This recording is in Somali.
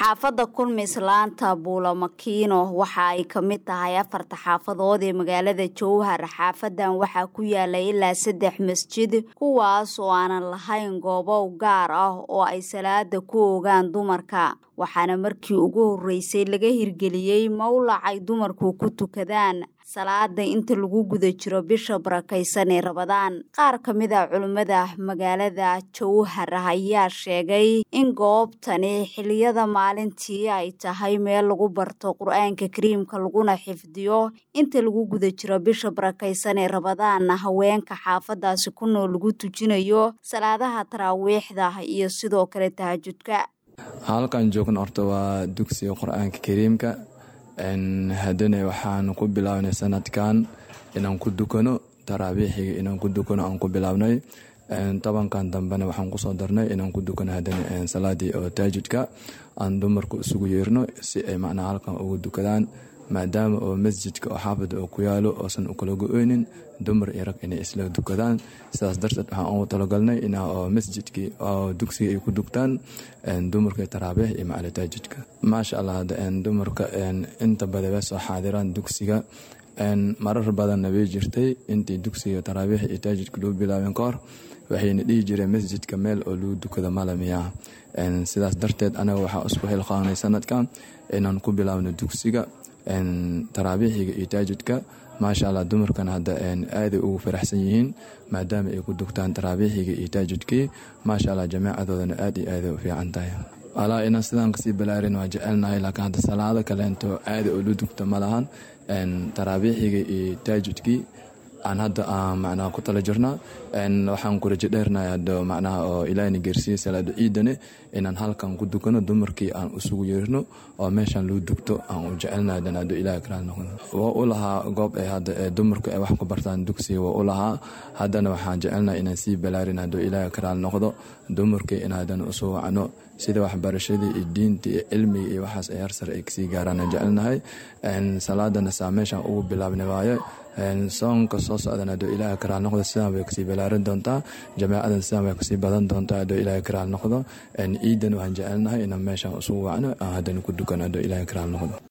xaafadda kulmis laanta buulamakiino waxa ay ka mid tahay afarta xaafadood ee magaalada jowhar xaafadan waxaa ku yaala ilaa saddex masjid kuwaas oo aanan lahayn goobo gaar ah oo ay salaada ku ogaan dumarka waxaana markii ugu horreysay laga hirgeliyey mawlac ay dumarku ku tukadaan salaada inta lagu guda jiro bisha barakaysan ee rabadaan qaar ka mid a culimmada magaalada jowhar ayaa sheegay in goobtani xiliyada maalintii ay tahay meel lagu barto qur-aanka kariimka laguna xifdiyo inta lagu guda jiro bisha barakaysan ee rabadaanna haweenka xaafadaasi ku nool lagu tujinayo salaadaha taraawiixda iyo sidoo kale tahajudka halkan joogna horta waa dugsiga qur-aanka kariimka haddana waxaan ku bilaabnay sanadkan inaan ku dukano taraabiixiga inaan ku dukano aan ku bilaabnay tobankan dambena waxaan kusoo darnay inaan ku dukano haddana salaadii oo taajudka aan dumarku isugu yeerno si ay macnaha halkan ugu dukadaan maadaama oo masjidka oo xaafada oo ku yaalo oosan u kala go-oynin dumar iyo rag inay isla dukadaan sidaas darteed waxaan ugu talagalnay in oo masjidkii oo dugsiga ay ku dugtaan dumarka taraabiix iyo macali taajidka maasha allah hadda dumarka inta badan way soo xaadiraan dugsiga marar badanna way jirtay intii dugsiga taraabiix iyo taajidka loo bilaabeen ka hor waxayna dhihi jireen masjidka meel oo lagu dukado malamiya sidaas darteed anaga waxaa isku xilqaanay sanadkan inaan ku bilaabno dugsiga taraabiixiga iyo taajidka maasha allah dumarkana hadda aaday ugu faraxsan yihiin maadaama ay ku dugtaan taraabiixiga iyo taajidkii maasha allah jamaacadoodana aad iyo aaday u fiican tahay walaa inaan sidaan kasii balaarin waa jecelnahay laakiin hadda salaado kaleento aada oo lu dugta ma lahan taraabiixiga iyo taajidkii aan hadda macnaha ku tala jirnaa waxaan ku rajo dheernahay hadda macnaha oo ilaahina geersiiyey salaado ciidane inaan halkan ku dukano dumarkii aan isugu yeerno oo meeshaan loo dugto aan u jecelnahay hadan haduu ilaah karaal noqdo waa u lahaa goob ay hadda ee dumarku ay wax ku bartaan dugsiga waa u lahaa haddana waxaan jecelnahay inaan sii balaarin hadduu ilaah karaal noqdo dumarkii in hadan usu wacno sida waxbarashadii iyo diinta iyo cilmiga iyo waxaas ay harsare ay kasii gaaraan jecelnahay salaadana saa meeshaan ugu bilaabna waaye soonka soo socdan haduu ilaaha karaal noqdo sidaan way kasii balaaran doontaa jamaacadan sidaan way kasii badan doontaa haduu ilaaha karaal noqdo ciidan waxaan jecelnahay inaan meeshaan usugu wacno aan haddana ku dukano haduu ilaaha karaal noqdo